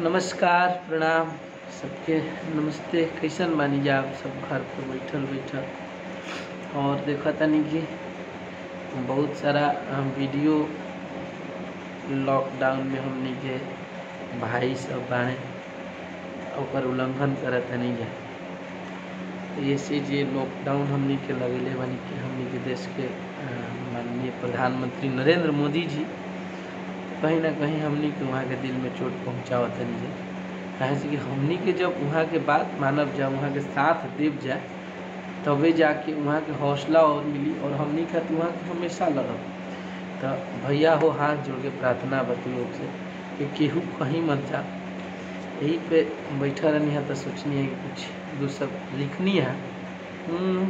नमस्कार प्रणाम सबके नमस्ते कैसन बानी जा आप सब घर पे बैठल बैठल और देखा तनी कि बहुत सारा अ, वीडियो लॉकडाउन में हमनी के भाई सब बाड़े ओकर उल्लंघन करत तनी जा ऐसे जे लॉकडाउन हमनी के लगेले बानी कि हमनी के देश के अ, माननीय प्रधानमंत्री नरेंद्र मोदी जी कहीं ना कहीं हमनी के वहाँ के दिल में चोट पहुँचावत तनी जा काहे से कि हमनी के जब वहाँ के बात मानब जा वहाँ के साथ देव जा तबे जाके वहाँ के हौसला और मिली और हमनी खातिर वहाँ के हमेशा लड़ब तो भैया हो हाथ जोड़ के प्रार्थना बा तू लोग से कि केहू कहीं मत जा यही पे बैठा रहनी है तो सोचनी है कि कुछ दो सब लिखनी है हम्म,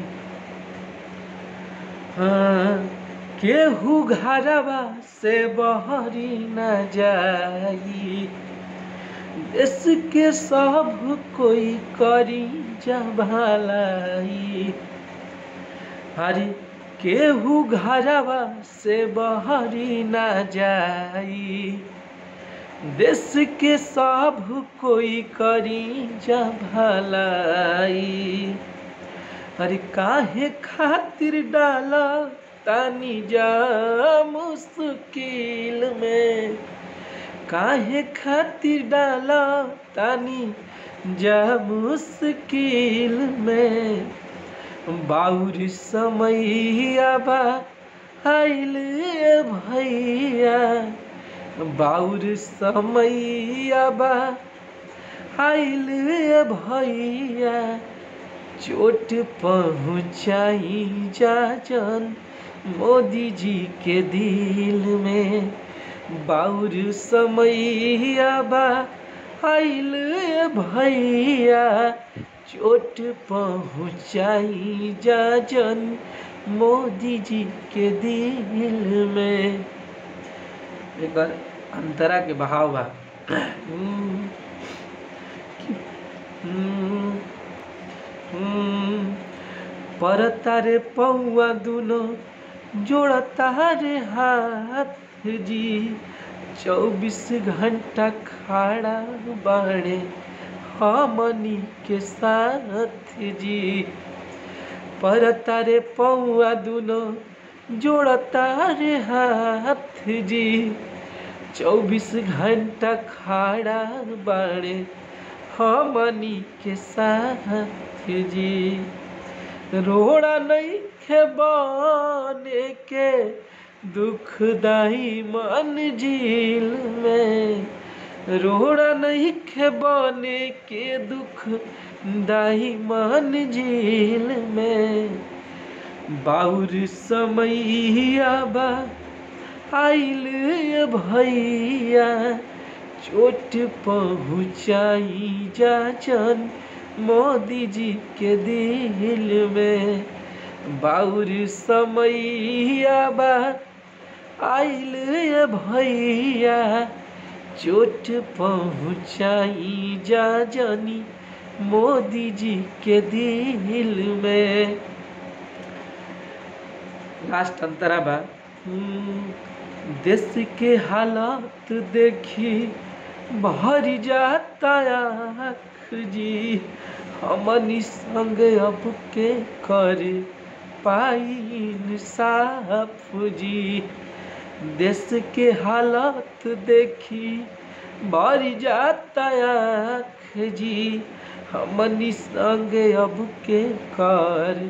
हाँ, केहू घरवा से बहरी न जाई देश के सब कोई करी जा भलाई हरी केहू घरवा से बहरी न जाई देश के सब कोई करी जा भलाई अरे काहे खातिर डाला तानी जा मुश्किल में काहे खातिर डाला तानी जा मुश्किल में बाउर समैया बा आइल भैया बाउर समैया बा आइल भैया चोट पहुँचाई जा जन मोदी जी के दिल में बाउर समैया बा आइल भैया चोट पहुँचाई जा जन मोदी जी के दिल में एक बार अंतरा के बहाव बा हम्म, हम्म, हम्म, परता रे पौआ दुनो जोड़ता रे हाथ जी चौबीस घंटा खड़ा बाड़े हमनी के साथ जी परता रे पौआ दुनो जोड़ता रे हाथ जी चौबीस घंटा खड़ा बाड़े हमनी के साथ जी रोड़ा नहीं खे बने के दुखदाई मंजिल में रोड़ा नहीं खे बने के दुख दाई मंजिल में बाउर समैया बा आइल भैया चोट पहुँचाई जा जन मोदी जी के दिल में बाउर समैया बा आइल भैया चोट पहुँचाई जा जनी मोदी जी के दिल में लास्ट अंतरा बा हम्म, देश के हालात देखी भर जाता आँख जी हमनी संग अब के कर पाई साफ जी देश के हालात देखी भर जाता आँख जी हमनी संग अब के कर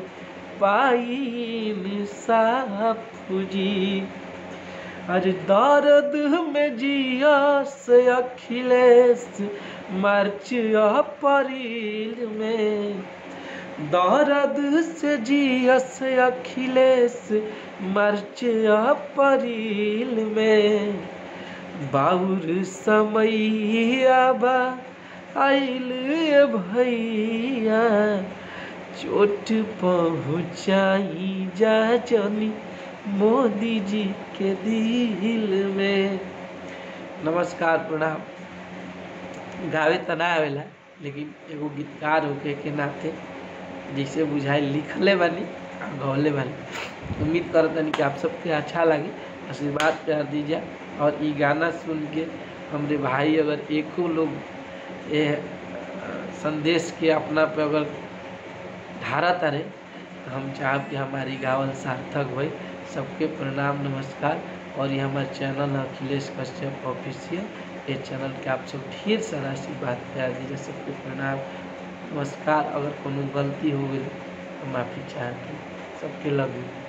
पाई साफ जी अरे दर्द में जिया से अखिलेश मार्च अप्रैल में दर्द से जिया से अखिलेश मार्च अप्रैल में बाउर समैया बा आइल भैया चोट पहुँचाई जा जनी मोदी जी के दिल में नमस्कार प्रणाम गावे त ना आवेला लेकिन एगो गीतकार होके के नाते जैसे बुझाए लिखले बानी आ गौले बानी उम्मीद करतनी कि आप सबके अच्छा लगे आशीर्वाद प्यार दीजिए और ई गाना सुन के हमरे भाई अगर एको लोग ये अ, संदेश के अपना पे अगर धारा तारे तो हम चाहब कि हमारी गावल सार्थक भई सबके प्रणाम नमस्कार और ये हमारा चैनल है अखिलेश कश्यप ऑफिशियल ये चैनल के आप सब ढेर सारा आशीर्वाद प्यार दीजिए सबके प्रणाम नमस्कार अगर कोनो गलती हो गई तो माफ़ी चाहती सबके लव यू